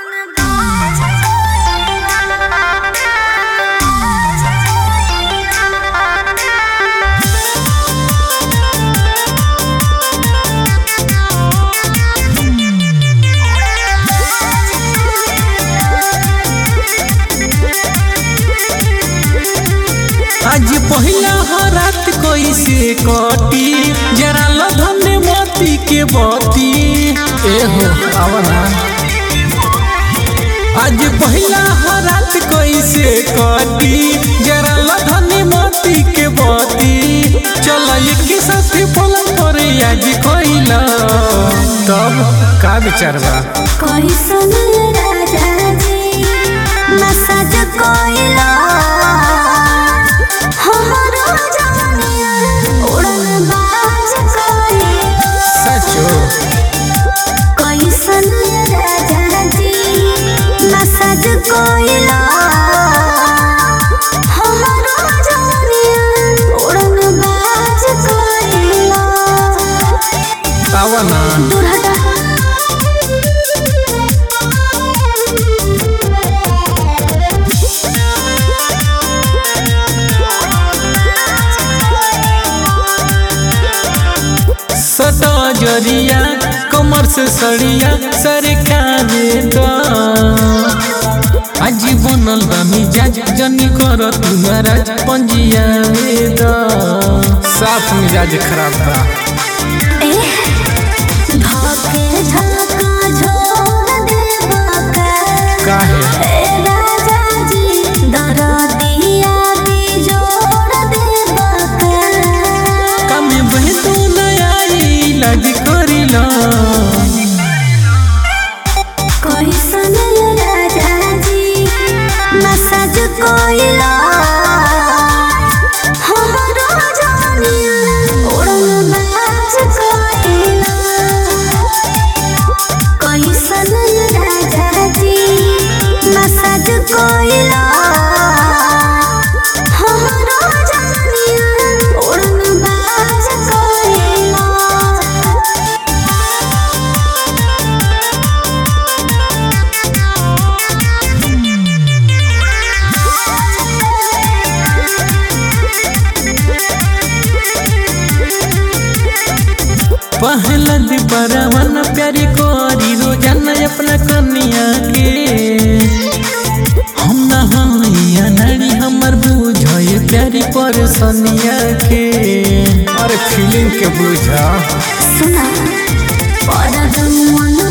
आज पहिला हो रात कैसे कटी जरा लधने मोती के बती ए हो आवना आज पहिला हो रात कैसे कटी जरा लधने मोती के बती चल एक साथ पलंग पर आज कोइला तब का विचार बा कैसन राजा जी मसाज कोइला हमरो जवानिया उड़न बाज कोइला सचो कैसन राजा जी मसाज कोइला हमरो जवानिया उड़न बाज कोइला आवना दूर हटा सदा जरिया कमर से सड़िया सरकावे द आज बनल बा मिजाज जनी कर तू नाराज पंजिया द साफ मिजाज खराब बा धोके झलका झोर देवा का काहे ए राजा जी दरदिया भी जोड़ देवा का कमे बहतो नयाई लग करिला कैसन राजा जी मसाज कोइला हमरो जानिया उड़न बाज कोइला कैसन राजा जी मसाज कोइला हमरो जानिया उड़न बाज कोइला पहला दिबरवन प्यारी कोरी रोजाना अपना कन्या के हम ना हइया नारी हमर बुझे प्यारी परसनिया के अरे फीलिंग के बुझा सुना परदम मन